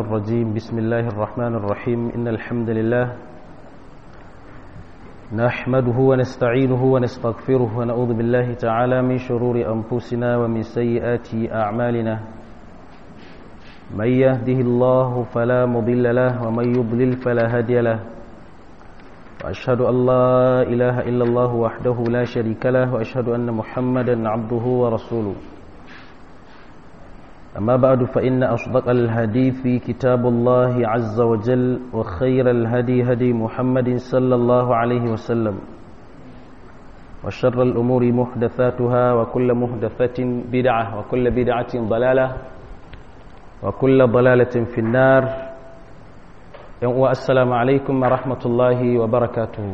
الرجيم بسم الله الرحمن الرحيم إن الحمد لله نحمده ونستعينه ونستغفره ونعوذ بالله تعالى من شرور أنفسنا ومن سيئات أعمالنا من يهده الله فلا مضل له ومن يضلل فلا هادي له وأشهد أن لا إله إلا الله وحده لا شريك له وأشهد أن محمدا عبده ورسوله أما بعد فإن أصدق الحديث كتاب الله عز وجل وخير الهدي هدي محمد صلى الله عليه وسلم وشر الأمور محدثاتها وكل محدثة بدعة وكل بدعة ضلالة وكل ضلالة في النار والسلام عليكم ورحمة الله وبركاته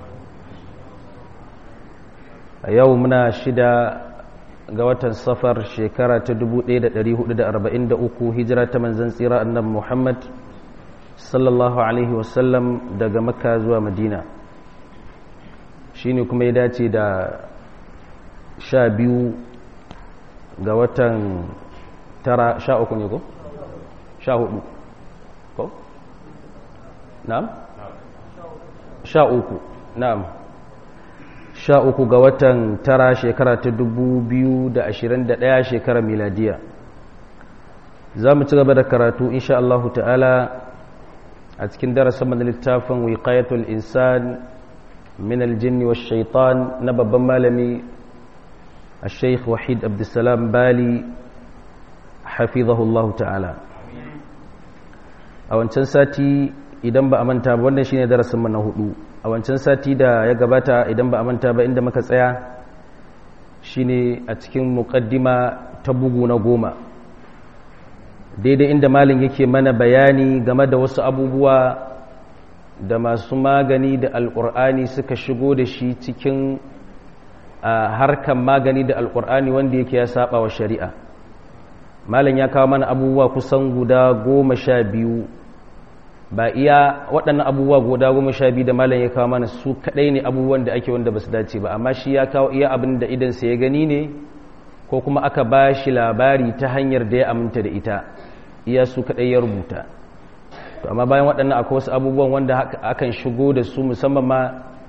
يومنا شدا ga watan safar shekara ta 1443 hijira ta manzan tsira annabi Muhammad sallallahu alaihi wasallam daga makka zuwa madina shine kuma ya dace da sha biyu ga watan tara sha uku ne ko? sha hudu ko? na'am? sha uku na'am sha uku ga watan tara shekara ta dubu biyu da ashirin da ɗaya shekara miladiya za mu ci gaba da karatu insha Allahu ta'ala a cikin darasin mana littafin wiqayatul insan min aljinni wa shaitan na babban malami a sheikh wahid abdulsalam bali hafizahullahu ta'ala a wancan sati idan ba a manta ba wannan shine darasin mana hudu a wancan sati da ya gabata idan ba a manta ba inda muka tsaya shine a cikin muƙaddima ta bugu na goma daidai inda malin yake mana bayani game da wasu abubuwa da masu magani da alƙur'ani suka shigo da shi cikin harkan magani da alƙur'ani wanda yake ya saba wa shari'a malin ya kawo mana abubuwa kusan guda goma sha biyu ba iya waɗannan abubuwa guda goma sha biyu da malam ya kawo mana su kaɗai ne abubuwan da ake wanda ba su dace ba amma shi ya kawo iya abin da idansa ya gani ne ko kuma aka ba shi labari ta hanyar da ya aminta da ita iya su kaɗai ya rubuta to amma bayan waɗannan akwai wasu abubuwan wanda akan shigo da su musamman ma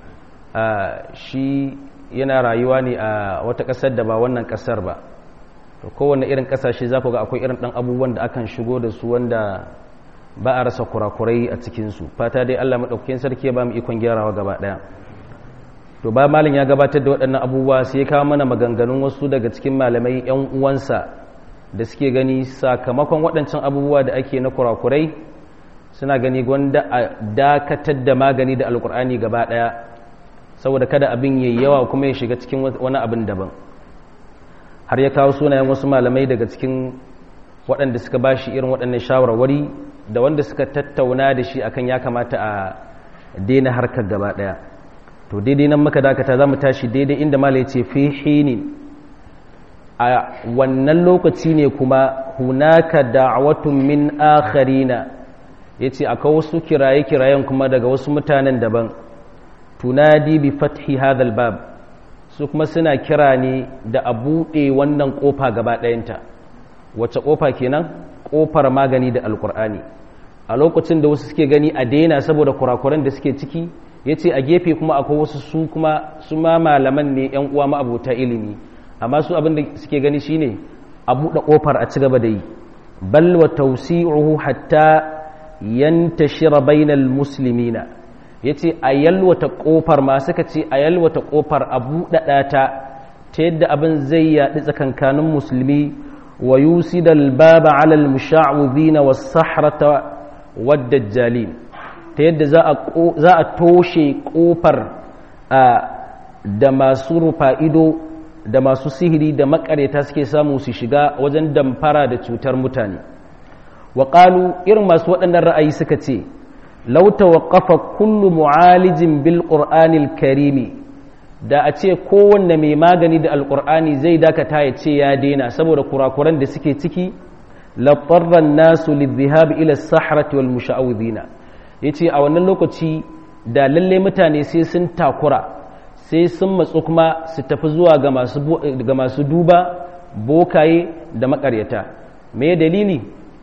shi yana rayuwa ne a wata ƙasar da ba wannan ƙasar ba to kowane irin ƙasashe za ku ga akwai irin ɗan abubuwan da akan shigo da su wanda ba a rasa kurakurai a cikinsu fata dai allah maɗaukakin sarki ya ba mu ikon gyarawa gaba ɗaya to ba malin ya gabatar da waɗannan abubuwa sai ya kawo mana maganganun wasu daga cikin malamai 'yan uwansa da suke gani sakamakon waɗancan abubuwa da ake na kurakurai suna gani gwanda a dakatar da magani da alkur'ani gaba ɗaya saboda kada abin yayi yawa kuma ya shiga cikin wani abin daban har ya kawo sunayen wasu malamai daga cikin waɗanda suka ba shi irin waɗannan shawarwari da wanda suka tattauna da shi akan ya kamata a daina harkar gaba ɗaya to daidai nan muka dakata za mu tashi daidai inda mala ya ce fi hinin a wannan lokaci ne kuma hunaka da'awatun min akharina ya ce akwai wasu kiraye-kirayen kuma daga wasu mutanen daban tunadi bi fathi hadal bab su kuma suna kira ne da a buɗe wannan ƙofa gaba ɗayanta wacce ƙofa kenan ƙofar magani da alƙur'ani a lokacin da wasu suke gani a daina saboda kurakuran da suke ciki ya ce a gefe kuma akwai wasu su kuma su ma malaman ne yan uwa ma'abuta ilimi amma su abin da suke gani shine a buɗe ƙofar a ci gaba da yi bal wa tawsi'uhu hatta yantashira bainal muslimina yace a yalwata ƙofar ma suka ce a yalwata ƙofar a buɗaɗa ta ta yadda abin zai yaɗi tsakankanin musulmi wa yusidal baba alal musha'udhina was sahrata waddajjalin ta yadda za a toshe kofar da masu rufa ido da masu sihiri da makareta suke samu su shiga wajen damfara da cutar mutane waƙalu irin masu waɗannan ra'ayi suka ce lauta waƙafa kullu mu'alijin bil ƙur'anil karimi da a ce kowanne mai magani da alƙur'ani zai dakata ya ce ya daina saboda kurakuran da suke ciki laɓarran nasu lidhihab ila sahrati wal musha'udhina yace a wannan lokaci da lalle mutane sai sun takura sai sun matsu kuma su tafi zuwa ga masu ga masu duba bokaye da makaryata me dalili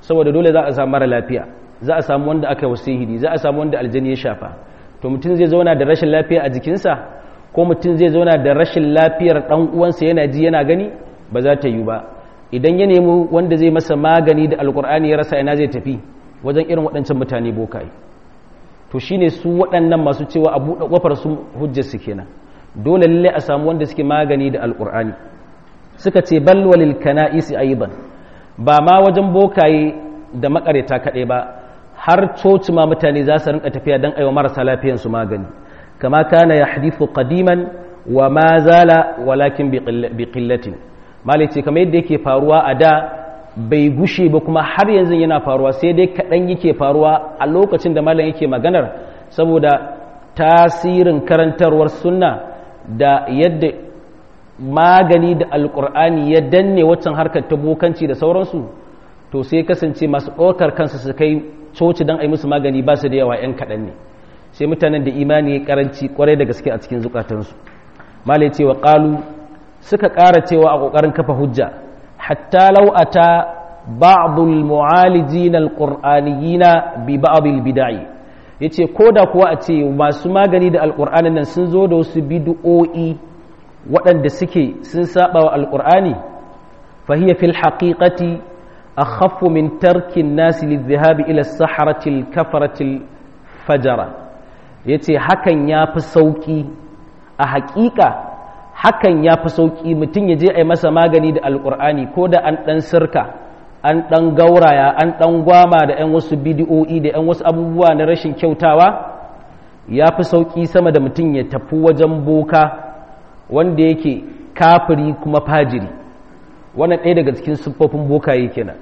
saboda dole za a samu mara lafiya za a samu wanda aka yi sihiri za a samu wanda aljani ya shafa to mutum zai zauna da rashin lafiya a jikinsa ko mutum zai zauna da rashin lafiyar ɗan uwansa yana ji yana gani ba za ta yi ba idan ya nemi wanda zai masa magani da alkur'ani ya rasa ina zai tafi wajen irin waɗancan mutane bokaye to shine su waɗannan masu cewa a buɗe ƙofar su hujjar su kenan dole lalle a samu wanda suke magani da alkur'ani suka ce bal walil kana'isi aidan ba ma wajen bokaye da makareta kaɗai ba har coci ma mutane za su rinka tafiya don aiwa marasa lafiyan su magani kama kana ya hadithu qadiman wa ma zala walakin bi qillatin malai ce kamar yadda yake faruwa a da bai gushe ba kuma har yanzu yana faruwa sai dai kaɗan yake faruwa a lokacin da malam yake maganar saboda tasirin karantarwar sunna da yadda magani da alkur'ani ya danne waccan harkar ta bokanci da sauransu to sai kasance masu ɗaukar kansu su kai coci don a yi musu magani ba su da yawa 'yan kaɗan ne sai mutanen da imani ya karanci kwarai da gaske a cikin zukatansu malai cewa ƙalu suka ƙara cewa a ƙoƙarin kafa hujja hatta lau'ata ba'dul mu'alijin alqur'aniyina bi ba'dil bid'i yace koda kuwa a ce masu magani da alqur'anin nan sun zo da wasu bid'o'i waɗanda suke sun saba wa alqur'ani fa hiya fil haqiqati akhaffu min tarki an-nas lidh-dhahab ila as-sahrati al-kafarati al-fajara yace hakan yafi sauki a haƙiƙa hakan ya fi sauƙi mutum ya je a yi masa magani da alƙur'ani ko da an ɗan sirka an ɗan gauraya an ɗan gwama da 'yan wasu bidiyo'i da 'yan wasu abubuwa na rashin kyautawa ya fi sauƙi sama da mutum ya tafi wajen boka wanda yake kafiri kuma fajiri wannan ɗaya daga cikin siffofin bokaye kenan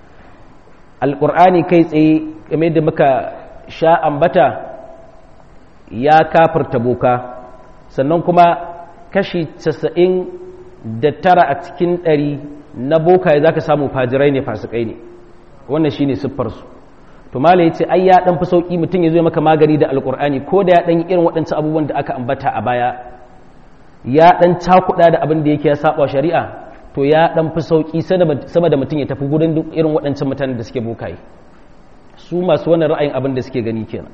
alƙur'ani kai tsaye game da muka sha ambata ya kafirta boka sannan kuma kashi casa'in da tara a cikin ɗari na bokaye za ka samu fajirai ne fasikai ne wannan shi ne siffarsu to mala ya ce ai ya ɗan fi sauƙi mutum ya zo maka magani da alƙur'ani ko da ya ɗan yi irin waɗancan abubuwan da aka ambata a baya ya ɗan cakuɗa da abin da yake ya saba shari'a to ya ɗan fi sauƙi sama da mutum ya tafi gudun duk irin waɗancan mutanen da suke bokaye su masu wannan ra'ayin abin da suke gani kenan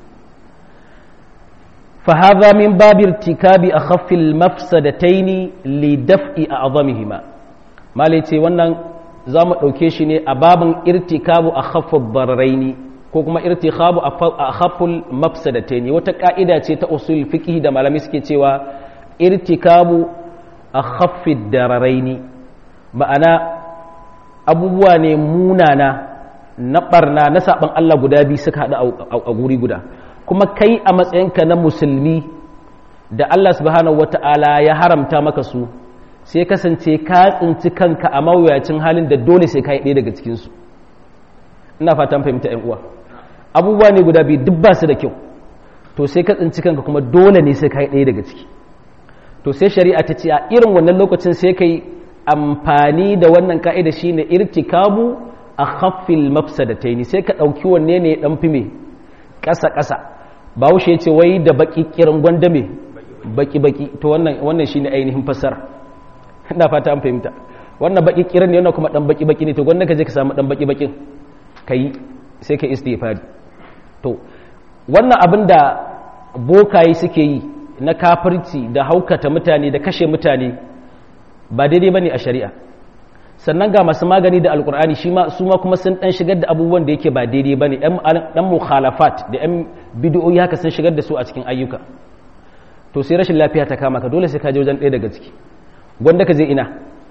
فهذا من باب ارتكاب أخف المفسدتين لدفع أعظمهما ما ليتي wannan zamu dauke shi ne a babin irtikabu akhaffu dararaini ko kuma irtikabu akhaffu mafsadataini wata ka'ida ce ta usul fiqh da malami suke cewa irtikabu akhaffi dararaini ma'ana abubuwa ne munana na barna na saban Allah guda biyu suka hada a guri guda kuma kai a matsayinka na musulmi da Allah subhanahu wata'ala ya haramta maka su sai kasance ka tsinci kanka a mawuyacin halin da dole sai ka yi ɗaya daga cikinsu ina fatan fahimta ‘yan uwa abubuwa ne guda biyu duk ba su da kyau to sai ka tsinci kanka kuma dole ne sai ka yi ɗaya daga ciki to sai shari'a ta ce a irin wannan lokacin sai ka yi amfani da wannan ka'ida shine irtikabu a haffil mafsadataini sai ka ɗauki wanne ne ɗan fi me ƙasa-ƙasa ba wuce ce wai da baki kiran gwanda me baki-baki to wannan shi ne ainihin fassara ina fata an fahimta wannan baki kiran ne wannan kuma dan baki-baki ne to gwanda ka je ka samu dan baki-bakin ka yi sai ka istighfari to wannan abin da bokaye suke yi na kafirci da haukata mutane da kashe mutane ba daidai bane a shari'a sannan ga masu magani da alkur'ani shi ma su ma kuma sun dan shigar da abubuwan da yake ba daidai bane dan mukhalafat da yan bid'o'i haka sun shigar da su a cikin ayyuka to sai rashin lafiya ta kama ka dole sai ka je wajen ɗaya daga ciki gwanda ka je ina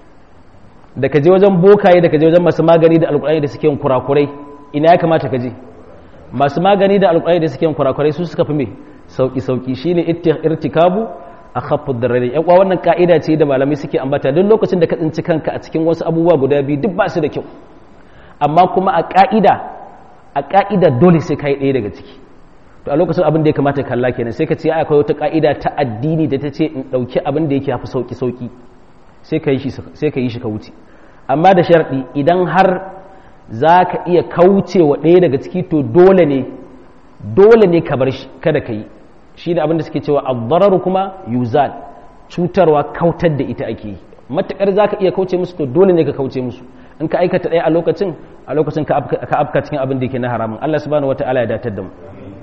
da ka je wajen bokaye da ka je wajen masu magani da alkur'ani da suke yin kurakurai ina ya kamata ka je masu magani da alkur'ani da suke yin kurakurai su suka fi me sauki sauki shine irtikabu a khaffu darare yan wannan ka'ida ce da malamai suke ambata duk lokacin da ka tsinci kanka a cikin wasu abubuwa guda biyu duk ba su da kyau amma kuma a ka'ida a ka'ida dole sai kai ɗaya daga ciki to a lokacin abin da ya kamata kalla kenan sai ka ce akwai wata ka'ida ta addini da ta ce in ɗauki abin da yake hafi sauki sauki sai ka yi shi sai ka yi shi ka wuce amma da sharɗi idan har za ka iya kauce wa ɗaya daga ciki to dole ne dole ne ka bar shi kada ka yi shi da abinda suke cewa abbararu kuma yuzal cutarwa kautar da ita ake yi matuƙar za ka iya kauce musu to dole ne ka kauce musu in ka aikata ɗaya a lokacin a lokacin ka afka cikin abin da yake na haramun Allah subhanahu wataala ya datar da mu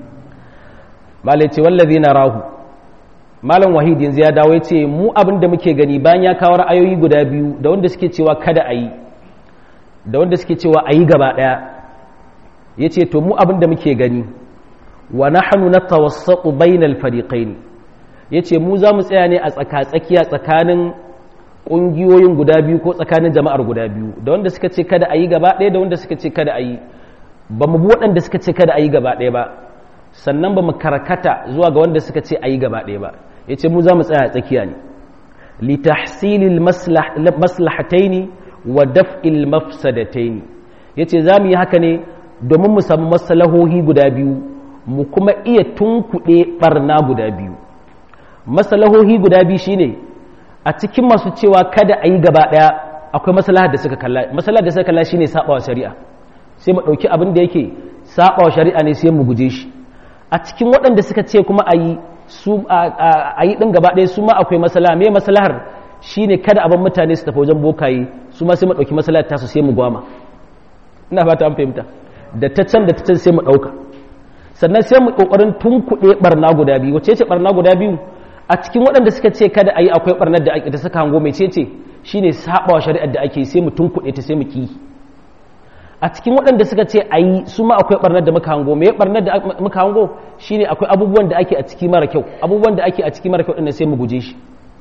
malai ce wallazi na rahu malam wahid yanzu ya dawo ya ce mu abin da muke gani bayan ya kawo ra'ayoyi guda biyu da wanda suke cewa kada a yi da wanda suke cewa a yi gaba ɗaya ya ce to mu abin da muke gani wa nahnu natawassatu bainal fariqain yace mu za mu tsaya ne a tsaka-tsakiya tsakanin ƙungiyoyin guda biyu ko tsakanin jama'ar guda biyu da wanda suka ce kada a yi gaba ɗaya da wanda suka ce kada a yi ba mu bi waɗanda suka ce kada a yi gaba ɗaya ba sannan ba mu karkata zuwa ga wanda suka ce a yi gaba ɗaya ba ya ce mu za mu tsaya a tsakiya ne litahsilil maslahataini wa daf'il mafsadataini ya ce za mu yi haka ne domin mu samu maslahohi guda biyu mu kuma iya tunkuɗe ɓarna guda biyu maslahohi guda biyu shine a cikin masu cewa kada a yi gaba ɗaya akwai maslahar da suka kalla maslahar da suka kalla shine sabawa shari'a sai mu ɗauki abin da yake sabawa shari'a ne sai mu guje shi a cikin waɗanda suka ce kuma a yi su a yi ɗin gaba ɗaya su ma akwai maslaha me maslahar shine kada abin mutane su tafi wajen bokaye su ma sai mu ɗauki maslahar tasu sai mu gwama ina fata an fahimta da ta can da ta can sai mu ɗauka sannan sai mu ƙoƙarin tunkuɗe ɓarna guda biyu wace ce ɓarna guda biyu a cikin waɗanda suka ce kada a yi akwai ɓarnar da ake da suka hango mai ce shi ne saɓawa shari'ar da ake sai mu tunkuɗe ta sai mu ki a cikin waɗanda suka ce a yi su ma akwai ɓarnar da muka hango mai ɓarnar da muka hango shi ne akwai abubuwan da ake a ciki mara kyau abubuwan da ake a ciki mara kyau ɗin sai mu guje shi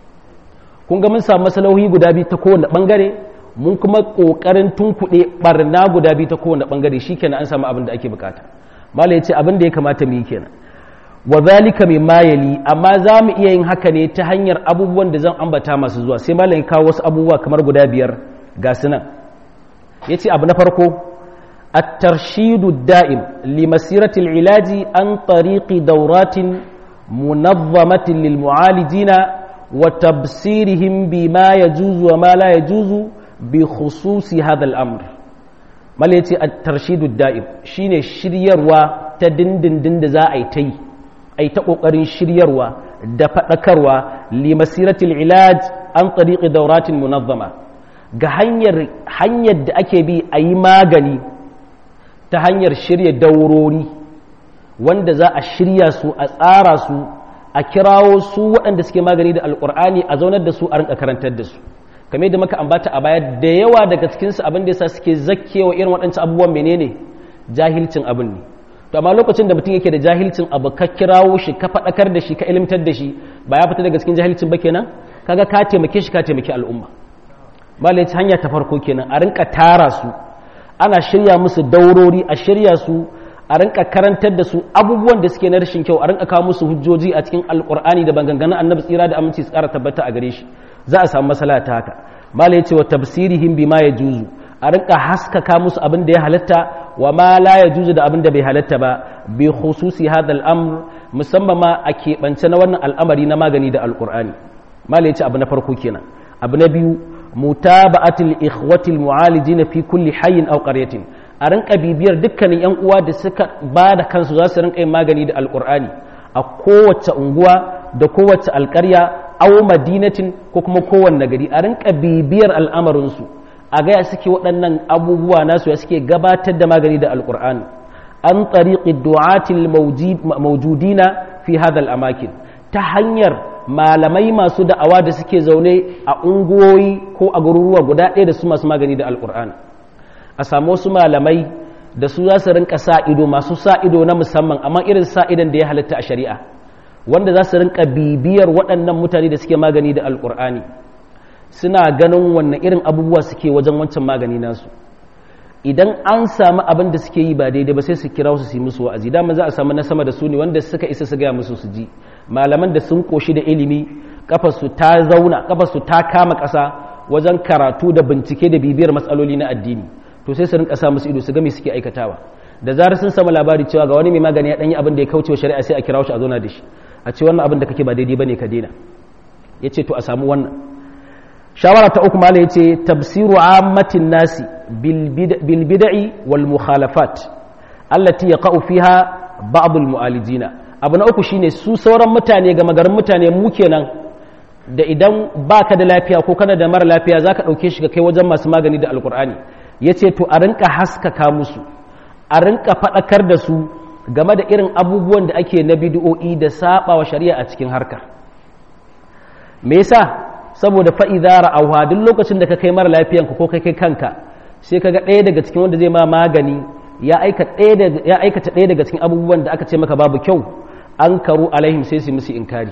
kun ga mun samu masalahohi guda biyu ta kowane ɓangare mun kuma ƙoƙarin tunkuɗe ɓarna guda biyu ta kowane ɓangare shi kenan an samu abin da ake bukata mala ya ce abin da ya kamata mu yi kenan wa zalika min mayali amma za mu iya yin haka ne ta hanyar abubuwan da zan ambata masu zuwa sai malam kawo wasu abubuwa kamar guda biyar ga su nan ya ce abu na farko at-tarshidu da'im li masirati ilaji an tariqi dauratin munazzamatin lil mu'alijina wa tabsirihim bima yajuzu wa ma la yajuzu bi khususi hadha al-amr mal yace at-tarshidu da'im shine shiryarwa ta dindindin da za a yi ta yi a yi ta ƙoƙarin shiryarwa da faɗakarwa limasiratul ilaj an tsariƙi dauratin munazzama ga hanyar hanyar da ake bi a yi magani ta hanyar shirya daurori wanda za a shirya su a tsara su a kirawo su waɗanda suke magani da alƙur'ani a zaunar da su a rinka karantar da su kamar da muka ambata a baya da yawa daga cikinsu abin da yasa suke zakkewa irin waɗancan abubuwan menene jahilcin abin ne to amma lokacin da mutum yake da jahilcin abu ka kirawo shi ka faɗakar da shi ka ilimtar da shi ba ya fita daga cikin jahilcin ba kenan kaga ka taimake shi ka taimaki al'umma malai hanya ta farko kenan a rinka tara su ana shirya musu daurori a shirya su a rinka karantar da su abubuwan da suke na rashin kyau a rinka kawo musu hujjoji a cikin alkur'ani da banganganin annabi tsira da aminci su ƙara tabbata a gare shi za a samu masala ta haka malai ce wa tafsirihim bima ya juzu a rinka haskaka musu abin da ya halatta wa ma la ya juzu da abin da bai halatta ba bi khususi hada al'amr musamman ma a keɓance na wannan al'amari na magani da alƙur'ani mala yace abu na farko kenan abu na biyu mutaba'atul ikhwatil mu'alijina fi kulli hayyin aw qaryatin a rinka bibiyar dukkanin yan uwa da suka ba da kansu za su rinka yin magani da alƙur'ani a kowace unguwa da kowace alƙarya aw madinatin ko kuma kowanne gari a rinka bibiyar al'amarinsu a gaya suke waɗannan abubuwa nasu ya suke gabatar da magani da alƙur'ani an tsariƙi du'atil maujudina fi hadal amakin ta hanyar malamai masu da'awa da suke zaune a unguwoyi ko a garuruwa guda ɗaya da su masu magani da alƙur'ani a samu wasu malamai da su za su rinka sa ido masu sa ido na musamman amma irin sa idon da ya halatta a shari'a wanda za su rinka bibiyar waɗannan mutane da suke magani da alƙur'ani suna ganin wannan irin abubuwa suke wajen wancan magani nasu idan an samu abin da suke yi ba daidai ba sai su kira su yi musu wa'azi dama za a samu na sama da su ne wanda suka isa su gaya musu su ji malaman da sun koshi da ilimi kafarsu ta zauna kafarsu ta kama ƙasa wajen karatu da bincike da bibiyar matsaloli na addini to sai su rinka sa musu ido su ga me suke aikatawa da zarar sun samu labari cewa ga wani mai magani ya danyi abin da ya kauce wa shari'a sai a kira shi a zauna da shi a ce wannan abin da kake ba daidai bane ka daina yace to a samu wannan shawara ta uku mala yace tafsiru ammatin nasi bil bid'i wal mukhalafat allati yaqa'u fiha ba'd al mu'alijina abu na uku shine su sauran mutane ga magarin mutane mu kenan da idan baka da lafiya ko kana da mara lafiya zaka dauke shi ka kai wajen masu magani da alqur'ani ya ce to a rinka haskaka musu a rinka faɗakar da su game da irin abubuwan da ake na bidiyo'i da saba wa shari'a a cikin harkar me yasa saboda fa'iza ra'auha duk lokacin da ka kai mara lafiyanka ko kai kai kanka sai ka ga ɗaya daga cikin wanda zai ma magani ya aikata ɗaya daga cikin abubuwan da aka ce maka babu kyau an karu alaihim sai su musu inkari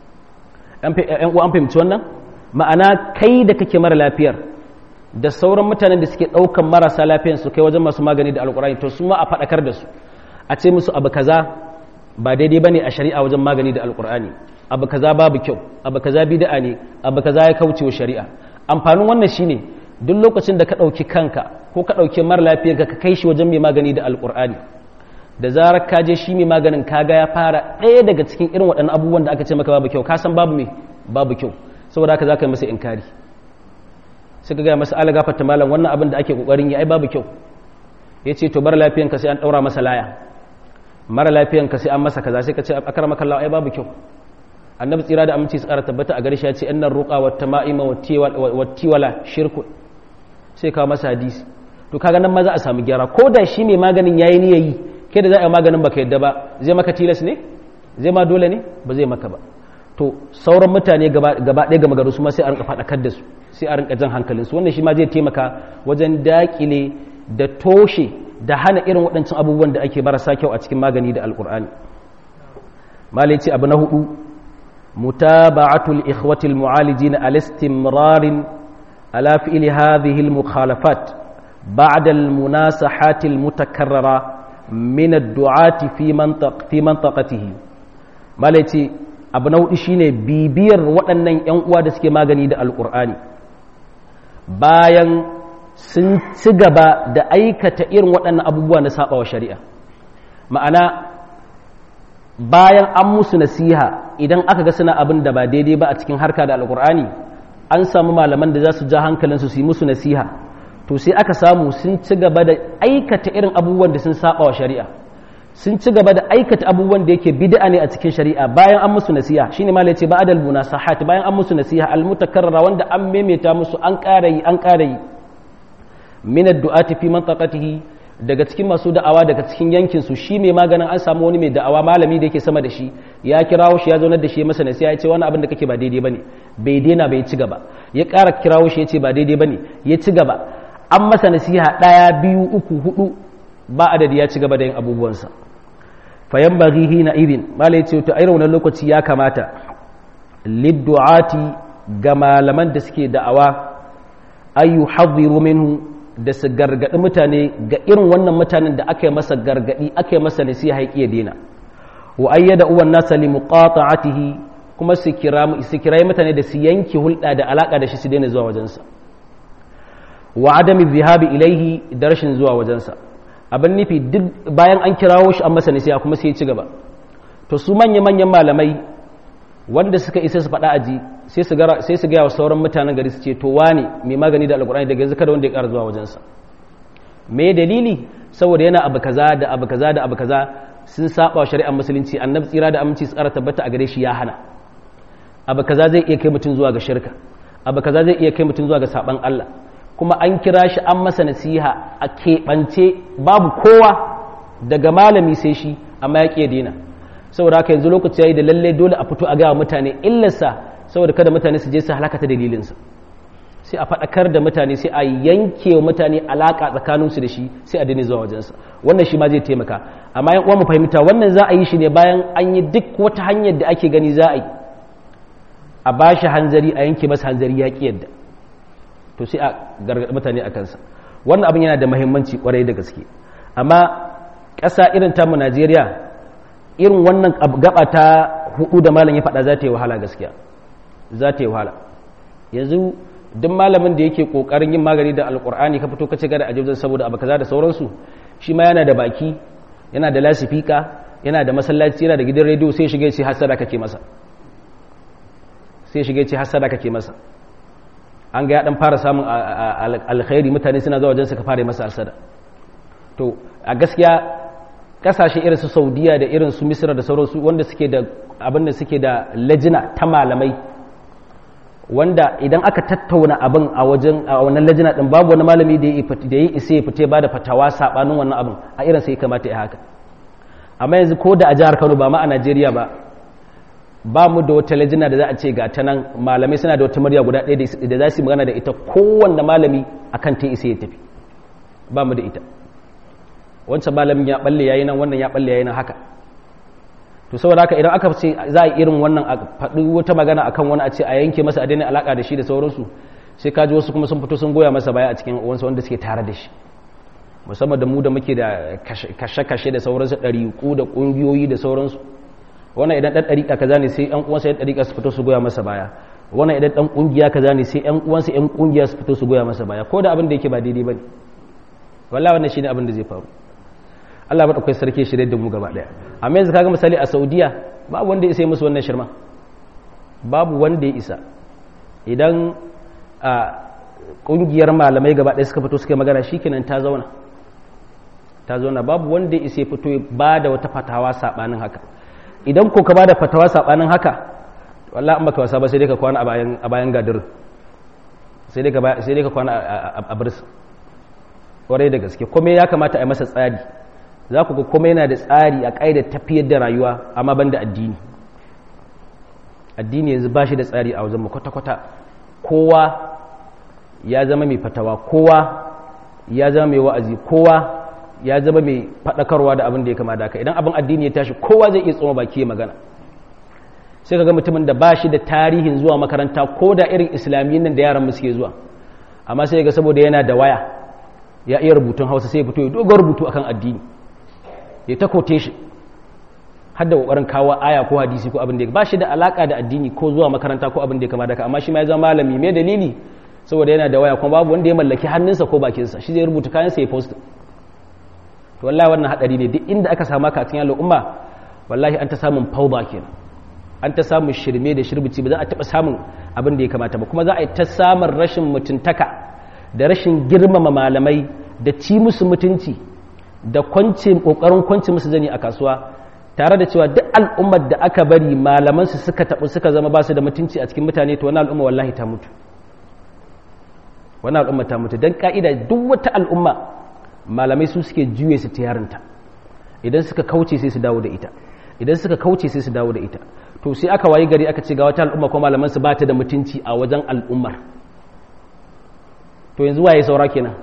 ‘yan uwa an fahimci wannan ma'ana kai da kake mara lafiyar da sauran mutanen da suke ɗaukan marasa lafiyan su kai wajen masu magani da alkurani to su ma a faɗakar da su a ce musu abu kaza ba daidai ba ne a shari'a wajen magani da alkurani abu kaza babu kyau abu kaza bid'a ne abu kaza ya kauce wa shari'a amfanin wannan shine duk lokacin da ka ɗauki kanka ko ka ɗauki mara lafiyar ka kai shi wajen mai magani da alkur'ani da zarar ka je shi mai maganin kaga ya fara ɗaya daga cikin irin waɗannan abubuwan da aka ce maka babu kyau ka san babu me babu kyau saboda haka za ka yi masa inkari sai ka gaya masa ala gafarta malam wannan abin da ake kokarin yi ai babu kyau ya ce to mara lafiyan ka sai an ɗaura masa laya mara lafiyan ka sai an masa kaza sai ka ce akara maka ai babu kyau annabi tsira da aminci su ƙara tabbata a gare shi ya ce annar ruqa wa tama'ima wa tiwala shirku sai kawo masa hadisi to kaga nan ma za a samu gyara ko da shi mai maganin yayi ni yayi kai da za a yi maganin baka yadda ba zai maka tilas ne zai ma dole ne ba zai maka ba to sauran mutane gaba ɗaya gama garu su ma sai a rinka faɗakar da su sai a rinka jan hankalinsu wannan shi ma zai taimaka wajen daƙile da toshe da hana irin waɗancan abubuwan da ake marasa kyau a cikin magani da alƙur'ani malai ce abu na hudu mutaba'atul ikhwatil mu'alijin al-istimrarin ala fi'li hadhihi al-mukhalafat ba'da al-munasahat al-mutakarrara min ad-du'ati fi mantaq fi mantaqatihi malai ce abu na hudu shine bibiyar waɗannan 'yan uwa da suke magani da alƙur'ani bayan sun ci gaba da aikata irin waɗannan abubuwa na saba wa shari'a ma'ana bayan an musu nasiha idan aka ga suna abin da ba daidai ba a cikin harka da alƙur'ani an samu malaman da za su ja hankalinsu su yi musu nasiha to sai aka samu sun ci gaba da aikata irin abubuwan da sun saba wa shari'a sun ci gaba da aikata abubuwan da yake bid'a ne a cikin shari'a bayan an musu nasiha shine ma yace ba adal munasahat bayan an musu nasiha al mutakarrara wanda an maimaita musu an ƙara yi an ƙara yi min ad-du'ati fi mantaqatihi daga cikin masu da'awa daga cikin yankin su shi mai maganin an samu wani mai da'awa malami da yake sama da shi ya kirawo shi ya zaunar da shi masa nasiha ya ce wani abin da kake ba daidai bane bai daina bai ci gaba ya ƙara kirawo shi ya ce ba daidai bane ya ci gaba an masa nasiha ɗaya biyu uku hudu ba adadi ya ci gaba da yin abubuwansa fayan bagi hina irin mala ya ce ta irin wani lokaci ya kamata liddu'ati ga malaman da suke da'awa ayu hadhiru minhu da su gargadi mutane ga irin wannan mutanen da aka yi masa gargadi aka yi masa nasiha ya iya dena wa ayyada uwan nasa li muqata'atihi kuma su kira su kira mutane da su yanke hulɗa da alaka da shi su daina zuwa wajensa wa adami zihabi ilaihi da rashin zuwa wajensa abin nufi duk bayan an kirawo shi an masa nasiha kuma sai ya ci gaba to su manya-manyan malamai wanda suka isa su faɗa aji sai su gaya wa sauran mutanen gari su ce to wane mai magani da alkur'ani daga yanzu kada wanda ya ƙara zuwa wajensa me dalili saboda yana abu kaza da abu kaza da abu kaza sun saba wa shari'ar musulunci annabi tsira da aminci su ƙara tabbata a gare shi ya hana abu kaza zai iya kai mutum zuwa ga shirka abu kaza zai iya kai mutum zuwa ga saban Allah kuma an kira shi an masa nasiha a keɓance babu kowa daga malami sai shi amma ya ƙiya dina saboda haka yanzu lokaci ya yi da lalle dole a fito a gawa mutane illarsa saboda kada mutane su je su halaka ta dalilinsa sai a faɗakar da mutane sai a yanke wa mutane alaƙa tsakaninsu da shi sai a daina zuwa wajensa wannan shi ma zai taimaka amma yan uwa mu fahimta wannan za a yi shi ne bayan an yi duk wata hanyar da ake gani za a yi a ba shi hanzari a yanke masa hanzari ya ƙi yadda to sai a gargaɗi mutane a kansa wannan abin yana da mahimmanci kwarai da gaske amma ƙasa irin tamu najeriya irin wannan gaba ta hudu da malam ya faɗa za ta yi wahala gaskiya za ta yi wahala yanzu duk malamin da yake ƙoƙarin yin magani da alƙur'ani ka fito ka ce gada ajibzan saboda abu kaza da sauransu shi ma yana da baki yana da lasifika yana da masallaci yana da gidan rediyo sai shiga ce hasada kake masa sai shiga ce hasada kake masa an ga ya dan fara samun alkhairi mutane suna zuwa wajen ka fara masa hasada to a gaskiya kasashe irin su saudiya da irin su misira da sauransu wanda suke da abin da suke da lajina ta malamai wanda idan aka tattauna abin a wajen a wannan lajina din babu wani malami da ya yi isa ya fite ba da fatawa sabanin wannan abin a irin sai kamata ya haka amma yanzu ko da a jihar Kano ba ma a Najeriya ba ba mu da wata lajina da za a ce ga ta nan malamai suna da wata murya guda ɗaya da za su yi magana da ita kowanne malami akan ta isa ya tafi ba mu da ita wancan malamin ya balle yayi nan wannan ya balle yayi nan haka to saboda haka idan aka ce za a irin wannan a faɗi wata magana akan wani a ce a yanke masa a daina alaka da shi da sauransu sai kaji wasu kuma sun fito sun goya masa baya a cikin wansu wanda suke tare da shi musamman da mu da muke da kashe-kashe da sauransu ɗariƙu da ƙungiyoyi da sauransu wannan idan ɗan ɗariƙa kaza ne sai ƴan uwansa ƴan ɗariƙa su fito su goya masa baya wannan idan ɗan ƙungiya kaza ne sai ƴan uwansa ƴan ƙungiya su fito su goya masa baya ko da abin da yake ba daidai bane wallahi wannan shine abin da zai faru Allah madaukakin sarki shirye da mu gaba daya amma yanzu kaga misali a Saudiya babu wanda ya isa musu wannan shirma babu wanda ya isa idan a kungiyar malamai gaba daya suka fito suka magana shikenan ta zauna ta zauna babu wanda ya isa ya fito ba da wata fatawa sabanin haka idan ko ka ba da fatawa sabanin haka wallahi amma ka wasa ba sai dai ka kwana a bayan a bayan gadir sai dai ka sai dai ka kwana a birs kwarai da gaske kuma ya kamata a yi masa tsari za ku ga kuma yana da tsari a ƙa'ida tafiyar da rayuwa amma ban da addini addini yanzu ba shi da tsari a wajen kwata-kwata kowa ya zama mai fatawa kowa ya zama mai wa'azi kowa ya zama mai faɗakarwa da abin da ya kama da idan abin addini ya tashi kowa zai iya tsoma baki ya magana sai ka ga mutumin da ba shi da tarihin zuwa makaranta ko da irin islamiyyun nan da yaran suke zuwa amma sai ga saboda yana da waya ya iya rubutun hausa sai ya fito ya dogon rubutu akan addini ya ta kote shi har da kokarin kawo aya ko hadisi ko abin da ba shi da alaka da addini ko zuwa makaranta ko abin da ya kama da amma shi ma ya zama malami mai dalili saboda yana da waya kuma babu wanda ya mallaki hannunsa ko bakinsa shi zai rubuta kayansa ya post to wallahi wannan hadari ne duk inda aka samu ka a cikin al'umma wallahi an ta samun fauda kenan an ta samun shirme da shirbici ba za a taba samun abin da ya kamata ba kuma za a yi ta samun rashin mutuntaka da rashin girmama malamai da ci musu mutunci da kwance kokarin kwance musu zani a kasuwa tare da cewa duk al'ummar da aka bari malaman su suka tabu suka zama ba su da mutunci a cikin mutane to wannan al'umma wallahi ta mutu wannan al'umma ta mutu dan ka'ida duk wata al'umma malamai su suke juye su tiyarinta idan suka kauce sai su dawo da ita idan suka kauce sai su dawo da ita to sai aka wayi gari aka ce ga wata al'umma ko malaman su ba ta da mutunci a wajen al'ummar to yanzu waye saura kenan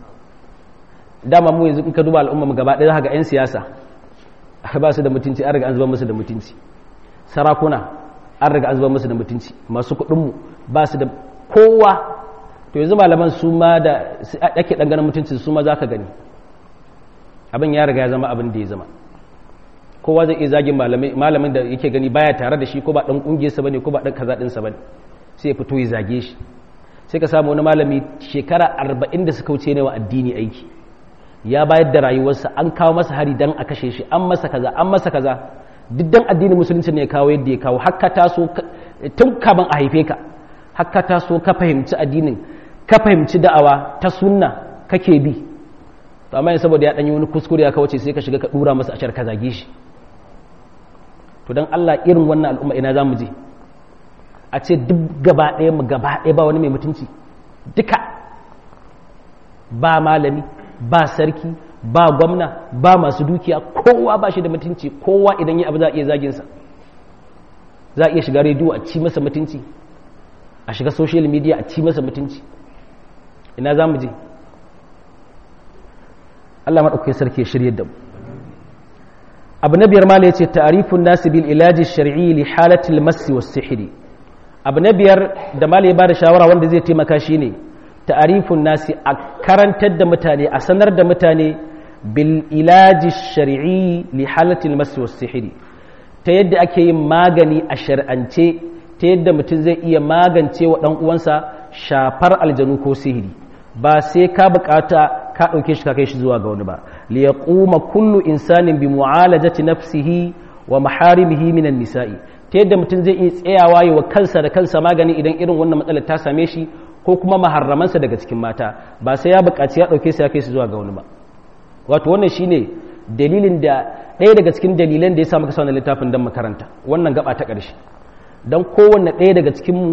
dama mu yanzu in ka duba al'umma mu gaba ɗaya za ga 'yan siyasa ba su da mutunci an riga an zuba musu da mutunci sarakuna an riga an zuba musu da mutunci masu kuɗinmu ba su da kowa to yanzu malaman su ma da ake ɗan ganin mutunci su ma za ka gani abin ya riga ya zama abin da ya zama kowa zai iya zagin malamin da yake gani baya tare da shi ko ba ɗan ƙungiyarsa ba ne ko ba ɗan kaza ɗinsa ba ne sai ya fito ya zage shi sai ka samu wani malami shekara arba'in da suka wuce ne wa addini aiki ya bayar da rayuwarsa an kawo masa hari dan a kashe shi an masa kaza an masa kaza duk dan addinin musulunci ne ya kawo yadda ya kawo hakka taso tun kaban a haife ka hakka taso ka fahimci addinin ka fahimci da'awa ta sunna kake bi to amma saboda ya danyi wani kuskure ya kawace sai ka shiga ka dura masa ashar ka zage shi to dan Allah irin wannan al'umma ina zamu je a ce duk gaba ɗaya mu gaba ɗaya ba wani mai mutunci duka ba malami ba sarki ba gwamna ba masu dukiya kowa ba shi da mutunci kowa idan yi abu za a iya zaginsa za a iya shiga rediyo a ci masa mutunci a shiga social media a ci masa mutunci ina za mu je Allah maɗaukai sarki ya shirye da mu abu na biyar mala ya ce ta'arifun nasu bil ilaji shari'i li halatil masi was sihiri abu na biyar da mala ya ba da shawara wanda zai taimaka shi ne ta'arifun nasi a karantar da mutane a sanar da mutane bil ilaji shari'i li halatil masu sihiri ta yadda ake yin magani a shar'ance ta yadda mutum zai iya magance wa ɗan uwansa shafar aljanu ko sihiri ba sai ka bukata ka ɗauke shi ka kai shi zuwa ga wani ba li yaquma kullu insanin bi mu'alajati nafsihi wa maharimihi minan nisa'i ta yadda mutum zai iya tsayawa yi wa kansa da kansa magani idan irin wannan matsalar ta same shi ko kuma maharramansa daga cikin mata ba sai ya buƙaci ya ɗauke su ya kai su zuwa ga wani ba wato wannan shine dalilin da ɗaya daga cikin dalilan da ya sa muka sa littafin don makaranta wannan gaba ta ƙarshe don kowanne ɗaya daga cikinmu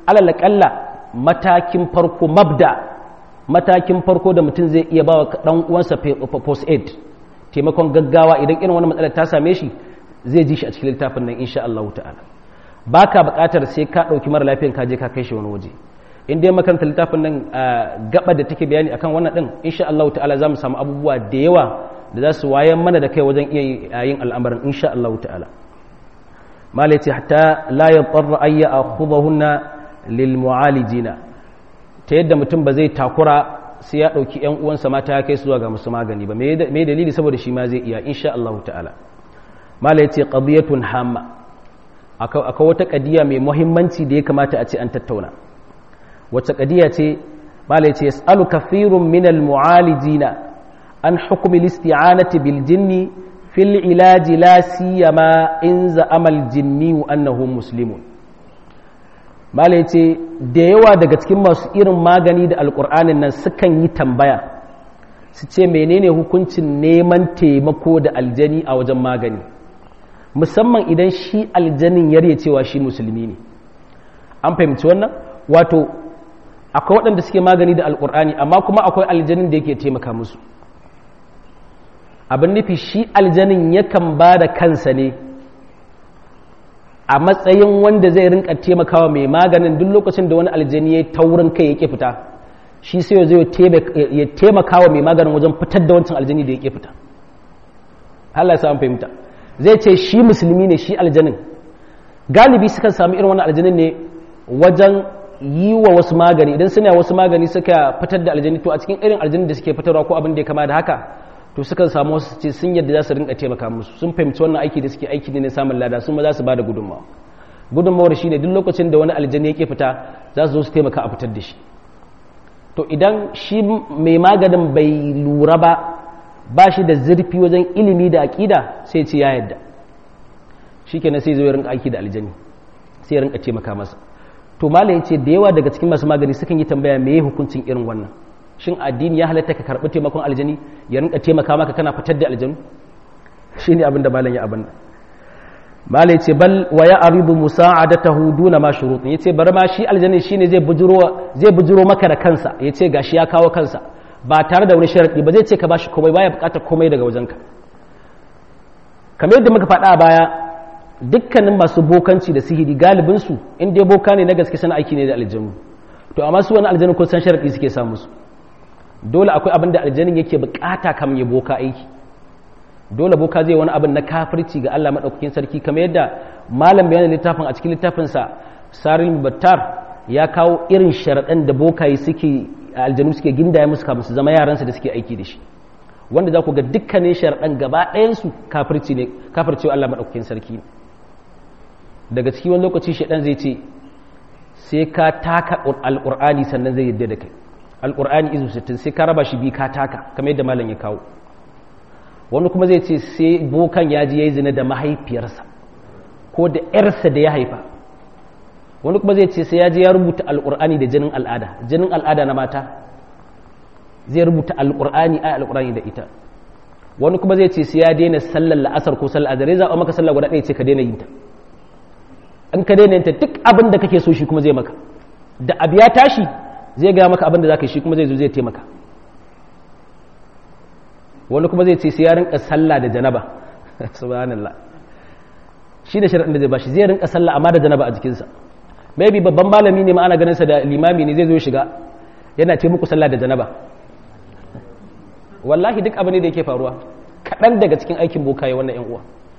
alalakalla matakin farko mabda matakin farko da mutum zai iya ba wa ɗan uwansa post aid taimakon gaggawa idan irin wani matsalar ta same shi zai ji shi a cikin littafin nan insha Allah ta'ala ba ka buƙatar sai ka ɗauki mara lafiyan ka je ka kai shi wani waje in dai makaranta littafin nan gaba da take bayani akan wannan din insha Allah ta'ala za mu samu abubuwa da yawa da za su wayan mana da kai wajen iya yin al'amarin insha Allah ta'ala malai ce hatta la yadarra ayya akhudahunna lil mu'alijina ta yadda mutum ba zai takura sai ya ɗauki ‘yan uwansa mata ya kai su zuwa ga musu magani ba me dalili saboda shi ma zai iya insha Allah ta'ala mala ya ce ƙadiyatun hamma akwai wata ƙadiya mai muhimmanci da ya kamata a ce an tattauna wacce ƙadiya ce mala ya ce yas'alu kafirun minal mu'alijina an hukumi listi'anati bil jinni fil ilaji la siyama in za'amal jinni annahu muslimun mala ya ce da yawa daga cikin masu irin magani da alkur'anin nan sukan yi tambaya su ce menene hukuncin neman taimako da aljani a wajen magani musamman idan shi aljanin yarye cewa shi musulmi ne an fahimci wannan wato akwai waɗanda suke magani da alkur'ani amma kuma akwai aljanin da yake taimaka musu abin nufi shi aljanin yakan ba da kansa ne a matsayin wanda zai rinka taimakawa mai maganin duk lokacin da wani aljani ya taurin kai yake fita shi sai zai ya taimakawa mai maganin wajen fitar da wancan aljani da yake fita Allah ya fahimta zai ce shi musulmi ne shi aljanin galibi sukan samu irin wannan aljanin ne wajen yi wa wasu magani idan suna wasu magani suka fitar da aljani to a cikin irin aljanin da suke fitarwa ko abin da ya kama da haka to sukan samu wasu ce sun yadda za su rinka taimaka musu sun fahimci wannan aiki da suke aiki ne na samun lada sun ma za su ba da gudunmawa gudunmawar shi ne duk lokacin da wani aljani yake fita za su zo su taimaka a fitar da shi to idan shi mai maganin bai lura ba ba shi da zurfi wajen ilimi da aƙida sai ce ya yadda shi kenan sai zo ya rinka aiki da aljani sai ya rinka taimaka masa to malam ce da yawa daga cikin masu magani sukan yi tambaya me hukuncin irin wannan shin addini ya halatta ka karɓi taimakon aljani ya rinka taimaka maka kana fitar da aljanu shi ne abinda malam ya abin malam ce bal wa ya aridu musa'adatahu duna ma shurutun yace bar ma shi aljani shine zai bujuro zai bujuro maka da kansa yace gashi ya kawo kansa ba tare da wani sharadi ba zai ce ka bashi komai baya bukatar komai daga wajenka kamar yadda muka faɗa a baya dukkanin masu bokanci da sihiri galibin su in dai boka ne na gaske sana aiki ne da aljanu to amma su wani aljanu ko san sharadi suke samu su dole akwai abin da aljanin yake bukata kam ya boka aiki dole boka zai wani abin na kafirci ga Allah madaukakin sarki kamar yadda malam bayanin littafin a cikin littafinsa saril battar ya kawo irin sharaɗan da bokaye suke aljanu suke gindaya musu kafin su zama yaransa da suke aiki da shi wanda za ku ga dukkanin sharaɗan gaba ɗayansu kafirci ne kafircewa Allah madaukakin sarki daga cikin wani lokaci shaɗan zai ce sai ka taka alƙur'ani sannan zai yadda da kai alƙur'ani izu sittin sai ka raba shi bi ka taka kamar yadda malam ya kawo wani kuma zai ce sai bokan ya ji ya yi zina da mahaifiyarsa ko da ‘yarsa da ya haifa wani kuma zai ce sai ya ji ya rubuta alƙur'ani da jinin al'ada jinin al'ada na mata zai rubuta alƙur'ani a alƙur'ani da ita wani kuma zai ce sai ya daina sallar la'asar ko sallar azare za a maka sallar guda ɗaya ce ka daina yin ta in ka daina yin ta duk abin da kake so shi kuma zai maka da abu ya tashi zai gaya maka abin da za ka yi shi kuma zai zo zai taimaka wani kuma zai ce sai ya rinka sallah da janaba subhanallah shi da sharaɗin da zai bashi zai rinka sallah amma da janaba a jikinsa maybe babban malami ne ma ana ganin sa da limami ne zai zo shiga yana ce muku sallah da janaba wallahi duk abu ne da yake faruwa kaɗan daga cikin aikin bokaye wannan yan uwa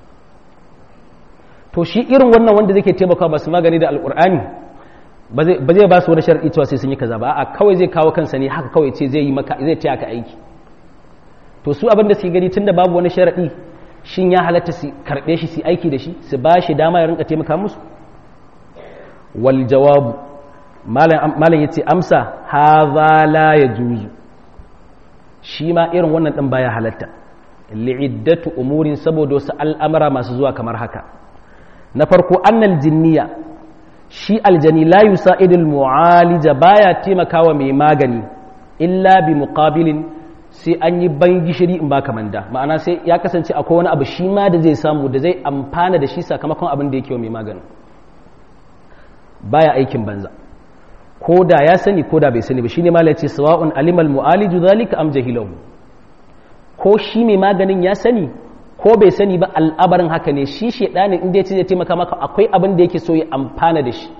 to shi irin wannan wanda zai taimaka masu magani da alƙur'ani ba zai ba su wani sharaɗi cewa sai sun yi kaza ba a kawai zai kawo kansa ne haka kawai ce zai yi maka zai taya ka aiki to su abin da suke gani tunda babu wani sharaɗi shin ya halatta su karɓe shi su aiki da shi su ba shi dama ya rinka taimaka musu wal jawabu malam ya ce amsa haza la ya juzu shi ma irin wannan ɗin baya halatta li'iddatu umurin saboda wasu al'amara masu zuwa kamar haka na farko annal jinniya shi aljani la yusa'idul mu'alija baya taimakawa mai magani illa bi muqabilin sai an yi ban gishiri in baka manda ma'ana sai ya kasance akwai wani abu shi ma da zai samu da zai amfana da shi sakamakon abin da yake wa mai magani baya aikin banza ko da ya sani ko da bai sani ba shine malai ce sawa'un alimal mu'aliju zalika am jahilahu ko shi mai maganin ya sani ko bai sani ba al'abarin haka ne shi shedanin inda ya ce zai taimaka maka akwai abin da yake so ya amfana da shi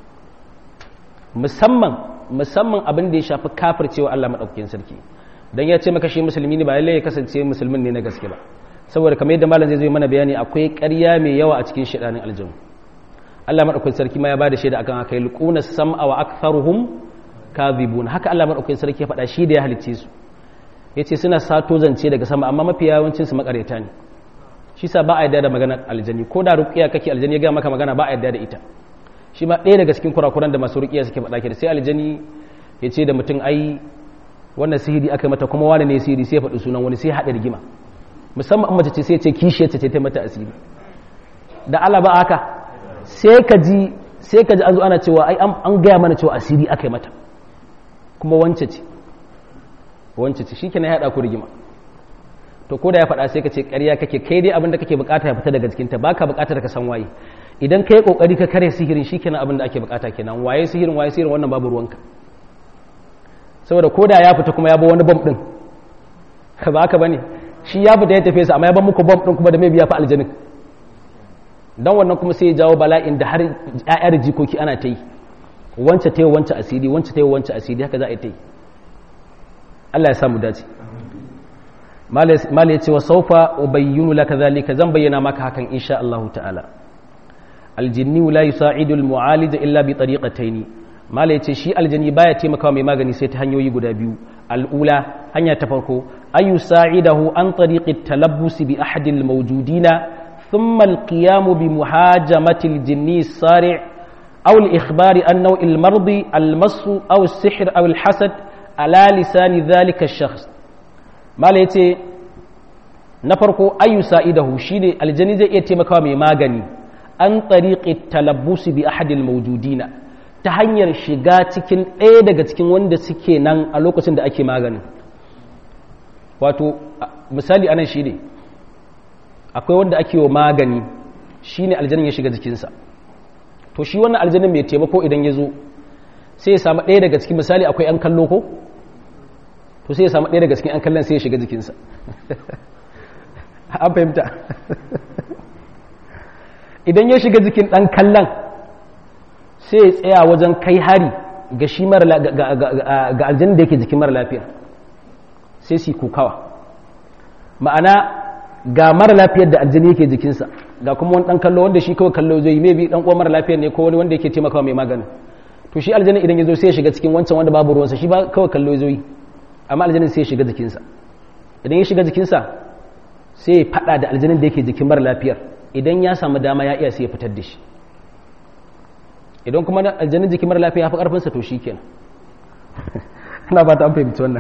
musamman musamman abin da ya shafi kafircewa Allah madaukakin sarki dan ya ce maka shi musulmi ne ba lalle ya kasance musulmin ne na gaske ba saboda kamar yadda malam zai zo mana bayani akwai ƙarya mai yawa a cikin shedanin aljanu Allah madaukakin sarki ma ya bada shaida akan haka yulquna sam'a wa aktharuhum kadhibun haka Allah madaukakin sarki ya faɗa shi da ya halicce su yace suna sato zance daga sama amma mafi yawancin su makareta ne shi sa ba a yarda da maganar aljani ko da ruqiya kake aljani ya ga maka magana ba a yarda da ita shi ma ɗaya daga cikin kurakuran da masu ruqiya suke faɗa ke da sai aljani ya ce da mutum ai wannan sihiri aka mata kuma wani ne sihiri sai ya faɗi sunan wani sai haɗa rigima musamman mace ce sai ce kishiyar ce ta mata asiri da Allah ba haka sai ka ji sai ka ji an zo ana cewa ai an gaya mana cewa asiri aka yi mata kuma wance ce wance ce shi kenan ya haɗa ku rigima to ko da ya faɗa sai ka ce ƙarya kake kai dai abin da kake bukata ya fita daga jikinta baka bukatar ka san waye idan kai kokari ka kare sihirin shi kenan abin da ake bukata kenan waye sihirin waye sihirin wannan babu ruwanka saboda ko da ya fita kuma ya ba wani bom din ba haka bane shi ya fita ya tafi sa amma ya ba muku bom din kuma da mai biya fa aljanin dan wannan kuma sai ya jawo bala'in da har ƴaƴar jikoki ana ta yi wance ta yi wance asiri wance ta yi wance asiri haka za a yi ta yi Allah ya samu dace mala ya ce wa saufa ubayyinu laka zalika zan bayyana maka hakan insha Allah ta'ala aljinni la yusa'idu almu'alij illa bi tariqataini mala ya ce shi aljini baya taimakawa mai magani sai ta hanyoyi guda biyu al'ula hanya ta farko ayu sa'idahu an tariqi talabbusi bi ahadi almawjudina thumma alqiyamu bi muhajamati aljinni sari' aw al-ikhbari an naw' al-mardi al-mass aw as-sihr aw al-hasad ala lisani dhalika ash-shakhs mala yace na farko ayu sa'idahu shine aljani zai iya taimakawa mai magani an tariqi talabbusi bi ahadi almawjudina ta hanyar shiga cikin ɗaya daga cikin wanda suke nan a lokacin da ake magani wato misali anan shi ne akwai wanda ake wa magani shi ne aljanin ya shiga jikinsa to shi wannan aljanin mai taimako idan ya zo sai ya samu ɗaya daga cikin misali akwai ‘yan kallo ko to sai ya samu ɗaya daga cikin ‘yan kallon sai ya shiga jikinsa an fahimta idan ya shiga jikin ɗan kallon sai ya tsaya wajen kai hari ga shi ga aljanin da yake jikin mara lafiya sai su kukawa ma'ana ga mara lafiyar da aljani yake jikinsa ga kuma wani dan kallo wanda shi kawai kallo zai yi maybe dan uwan mara lafiyar ne ko wani wanda yake taimakawa mai maganin to shi aljani idan ya zo sai ya shiga cikin wancan wanda babu ruwansa shi ba kawai kallo zai yi amma aljanin sai ya shiga jikinsa idan ya shiga jikinsa sai ya fada da aljanin da yake jikin mara lafiyar idan ya samu dama ya iya sai ya fitar da shi idan kuma aljanin jikin mara lafiya ya fi karfinsa to shi kenan ana ba ta an fahimci wannan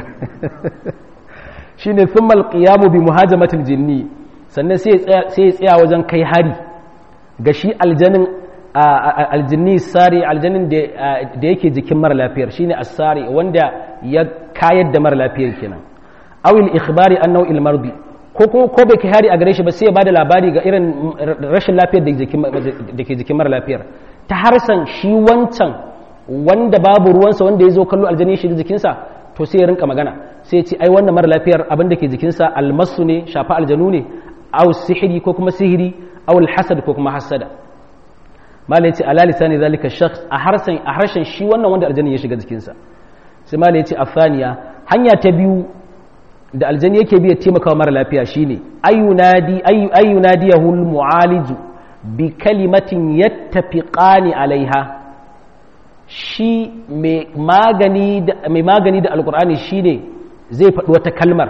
shi ne sun malƙiyamu bi muhajamatul jinni sannan sai ya tsaya wajen kai hari ga shi aljanin aljinni sari aljanin da yake jikin mara lafiyar shine asari wanda ya kayar da mara lafiyar kenan awil ikhbari an nau'il mardi ko ko bai kai hari a gare shi ba sai ya bada labari ga irin rashin lafiyar da ke jikin mara lafiyar ta harsan shi wancan wanda babu ruwansa wanda ya zo kallo aljani shi jikinsa to sai ya rinka magana sai ce ai wannan mara lafiyar abin da ke jikinsa almasu ne shafa aljanu ne aw sihiri ko kuma sihiri aw alhasad ko kuma hasada malai ce ala lisani zalika shakhs a harshen a harshen shi wannan wanda aljani ya shiga jikinsa sai malai ce afaniya hanya ta biyu da aljani yake biya taimakawa mara lafiya shine ayunadi ayunadiyahu almu'aliju bi kalimatin yattafiqani alaiha shi mai magani da alkur'ani shine zai faɗi wata kalmar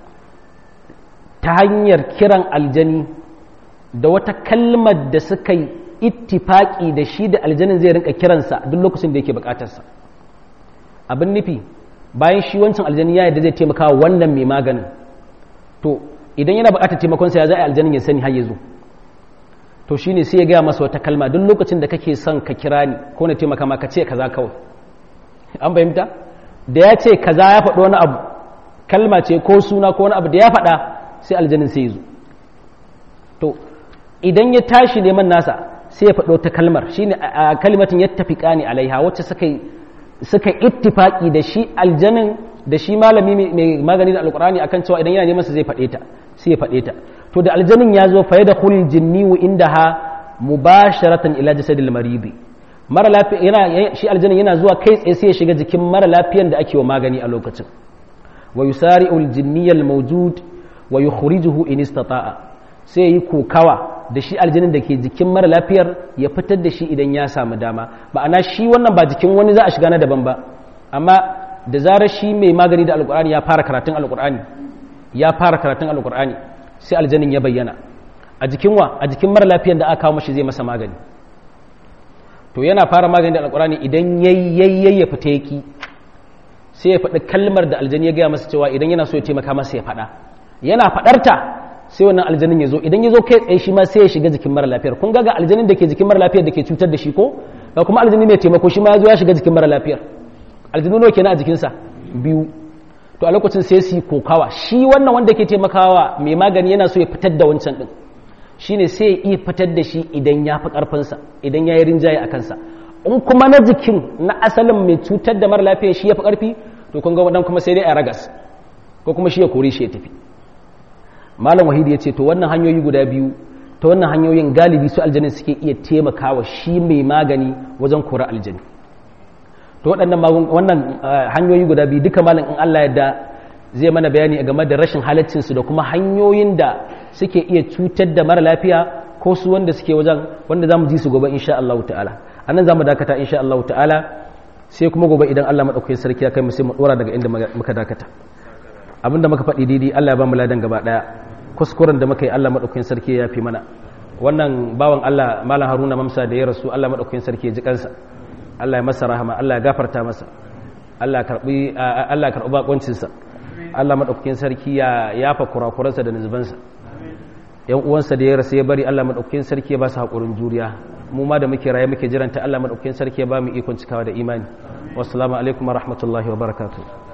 ta hanyar kiran aljani da wata kalmar da suka yi ittifaƙi da shi da aljanin zai rinka kiransa duk lokacin da yake buƙatarsa abin nufi bayan shi wancan aljani ya yadda zai taimaka wannan mai maganin to idan yana buƙatar taimakonsa ya za a aljanin ya sani har ya zo to shine sai ya gaya masa wata kalma duk lokacin da kake son ka kira ni ko na taimaka maka ce kaza kawai an fahimta da ya ce kaza ya faɗi wani abu kalma ce ko suna ko wani abu da ya faɗa sai aljanin sai ya zo to idan ya tashi neman nasa sai ya faɗi wata kalmar shine a kalimatin ya tafi ƙani alaiha wacce suka suka ittifaki da shi aljanin da shi malami mai magani da alkur'ani akan cewa idan yana neman sa zai faɗe ta sai ya faɗe ta to da aljanin ya zo fa da khul jinni wa indaha mubasharatan ila jasadil maridi mara lafiya yana shi aljanin yana zuwa kai tsaye sai ya shiga jikin mara lafiyan da ake wa magani a lokacin wa yusari'u aljinniyal mawjud wa yukhrijuhu in istata'a sai yi kokawa da shi aljanin da ke jikin mara lafiyar ya fitar da shi idan ya samu dama ma'ana shi wannan ba jikin wani za a shiga na daban ba amma da zarar shi mai magani da alkur'ani ya fara karatun alkur'ani ya fara karatun alkur'ani sai aljanin ya bayyana a jikin wa a jikin mara lafiyar da aka kawo mashi zai masa magani to yana fara magani da alkur'ani idan yayyayyayi ya fita yaki sai ya faɗi kalmar da aljani ya gaya masa cewa idan yana so ya taimaka masa ya faɗa yana faɗarta sai wannan aljanin ya zo idan ya zo kai tsaye shi ma sai ya shiga jikin mara lafiyar kun ga ga aljanin da ke jikin mara lafiyar da ke cutar da shi ko ga kuma aljani mai taimako shi ma ya zo ya shiga jikin mara lafiyar aljanu nawa kenan a jikinsa biyu to a lokacin sai su yi kokawa shi wannan wanda ke taimakawa mai magani yana so ya fitar da wancan din shine sai ya iya fitar da shi idan ya fi karfinsa idan ya yi rinjaye a kansa in kuma na jikin na asalin mai cutar da mara lafiya shi ya fi karfi to kun ga wadan kuma sai dai a ragas ko kuma shi ya kore shi ya tafi malam wahidi ya ce to wannan hanyoyi guda biyu ta wannan hanyoyin galibi su aljanin suke iya taimakawa shi mai magani wajen kora aljani to waɗannan wannan hanyoyi guda biyu duka malam in Allah yadda zai mana bayani game da rashin halaccinsu da kuma hanyoyin da suke iya cutar da mara lafiya ko su wanda suke wajen wanda za mu ji su gobe insha Allah ta'ala a nan za mu dakata insha Allah ta'ala sai kuma gobe idan Allah maɗaukakin sarki ya kai mu sai mu ɗora daga inda muka dakata abinda muka faɗi daidai Allah ya ba mu ladan gaba ɗaya kuskuren da muka yi Allah maɗaukakin sarki ya fi mana wannan bawan Allah malam Haruna Mamsa da ya rasu Allah maɗaukakin sarki ya ji kansa Allah ya masa rahama Allah ya gafarta masa Allah ya karbi Allah ya karbi bakoncin sa Allah maɗaukakin sarki ya yafa kurakuransa da nuzubansa yan uwansa da ya rasu ya bari Allah maɗaukakin sarki ya ba su haƙurin juriya mu ma da muke raye muke jiranta Allah maɗaukakin sarki ya ba mu ikon cikawa da imani wassalamu alaikum wa rahmatullahi wa barakatuh